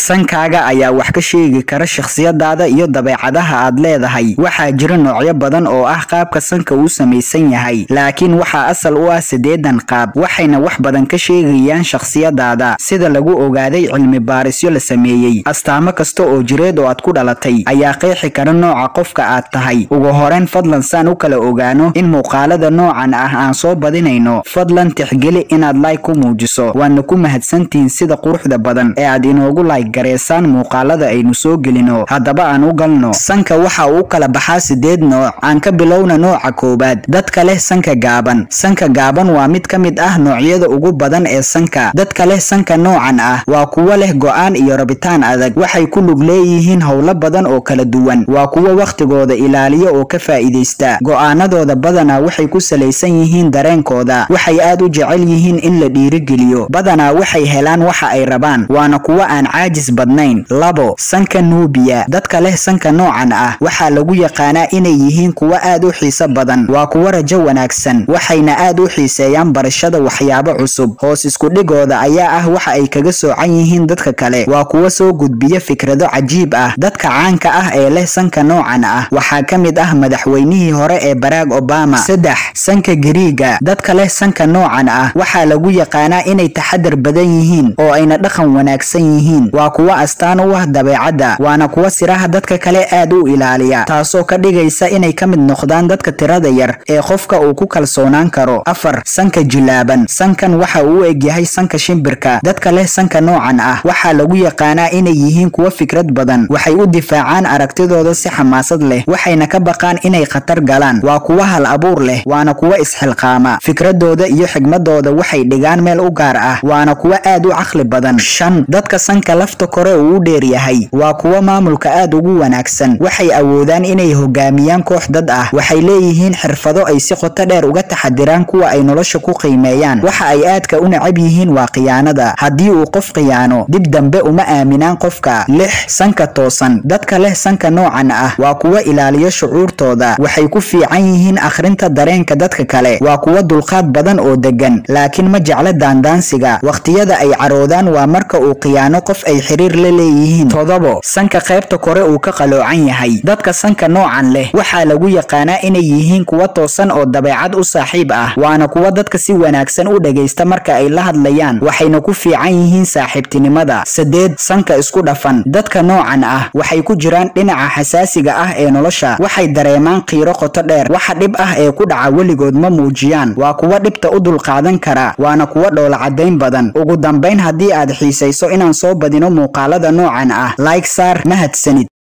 sankaaga ayaa wax ka sheegi kara shakhsiyadaada iyo dabeecadaha aad leedahay waxaa jira noocyo badan oo ah qaabka sanka uu samaysan yahay laakiin waxaa asal u ah siddeedan qaab waxayna wax badan ka sheegayaan shakhsiyadaada sida lagu ogaaday cilmi baarisyo la sameeyey astaamo kasta oo jireed oo aad ku dhalatay ayaa qeexi kara nooca qofka aad tahay ugu horeyn fadlan saan u kala ogaano in muuqaalada noocan ah aan soo badinayno fadlan tixgeli inaad layg ku muujiso waana ku mahadsantihiin sida quruxda badan ee aad inoogu layg gareysaan muuqaalada aynu soo gelino haddaba aan u galno sanka waxa uu kala baxaa sideed nooc aan ka bilowna nooca koowaad dadka leh sanka gaaban sanka gaaban waa mid ka mid ah noocyada ugu badan ee sanka dadka leh sanka noocan ah waa kuwo leh go'aan iyo rabitaan adag waxay ku lug leeyihiin howlo badan oo kala duwan waa kuwo wakhtigooda ilaaliya oo ka faa'iidaysta go'aanadooda badanaa waxay ku salaysan yihiin dareenkooda waxay aad u jecel yihiin in la dhiirigeliyo badanaa waxay helaan waxa ay rabaan waana kuwo aan caajis badnayn labo sanka nuubiya dadka leh sanka noocan ah waxaa lagu yaqaanaa inay yihiin kuwo aad u xiiso badan waa kuwo rajo wanaagsan waxayna aad u xiiseeyaan barashada waxyaabo cusub hoos iskudhigooda ayaa ah waxa ay kaga soocan yihiin dadka kale waa kuwo soo gudbiya fikrado cajiib ah dadka caanka ah ee leh sanka noocan ah waxaa ka mid ah madaxweynihii hore ee barack obama saddex sanka gariiga dadka leh sanka noocan ah waxaa lagu yaqaanaa inay taxadar badan yihiin oo ayna dhaqan wanaagsan yihiin waa kuwo astaan u ah dabeecadda waana kuwo siraha dadka kale aad u ilaaliya taasoo ka dhigaysa inay ka mid noqdaan dadka tirada yar ee qofka uu ku kalsoonaan karo afar sanka jilaaban sankan waxa uu u egyahay sanka shimbirka dadka leh sanka noocan ah waxaa lagu yaqaanaa inay yihiin kuwo fikrad badan waxay u difaacaan aragtidooda si xamaasad leh waxayna ka baqaan inay khatar galaan waa kuwo hal abuur leh waana kuwo isxilqaama fikradooda iyo xigmadooda waxay dhigaan meel u gaar ah waana kuwo aad u caqli badan shan dadka sanka lafta kore uu u dheer yahay waa kuwo maamulka aad ugu wanaagsan waxay awoodaan inay hogaamiyaan koox dad ah waxay leeyihiin xirfado ay si qoto dheer uga taxadiraan kuwa ay nolosha ku qiimeeyaan waxa ay aadka u necab yihiin waa khiyaanada haddii uu qof khiyaano dib dambe uma aaminaan qofka lix sanka toosan dadka leh sanka noocan ah waa kuwo ilaaliyo shucuurtooda waxay ku fiican yihiin akhrinta dareenka dadka kale waa kuwo dulqaad badan oo degan laakiin ma jecla daandaansiga wakhtiyada ay caroodaan waa marka uu khiyaano qof ay xiriir la leeyihiin todobo sanka qaybta kore uu ka qaloocan yahay dadka sanka noocan leh waxaa lagu yaqaanaa inay yihiin kuwo toosan oo dabeecad u saaxiib ah waana kuwo dadka si wanaagsan u dhegaysta marka ay la hadlayaan waxayna ku fiican yihiin saaxiibtinimada sadeed sanka isku dhafan dadka noocan ah waxay ku jiraan dhinaca xasaasiga ah ee nolosha waxay dareemaan qiiro qoto dheer waxa dhib ah ee ku dhaca weligood ma muujiyaan waa kuwo dhibta u dulqaadan kara waana kuwo dhoola caddayn badan ugu dambayn haddii aad xiisayso inaan soo badino muuqaalada noocan ah like saar mahadsanid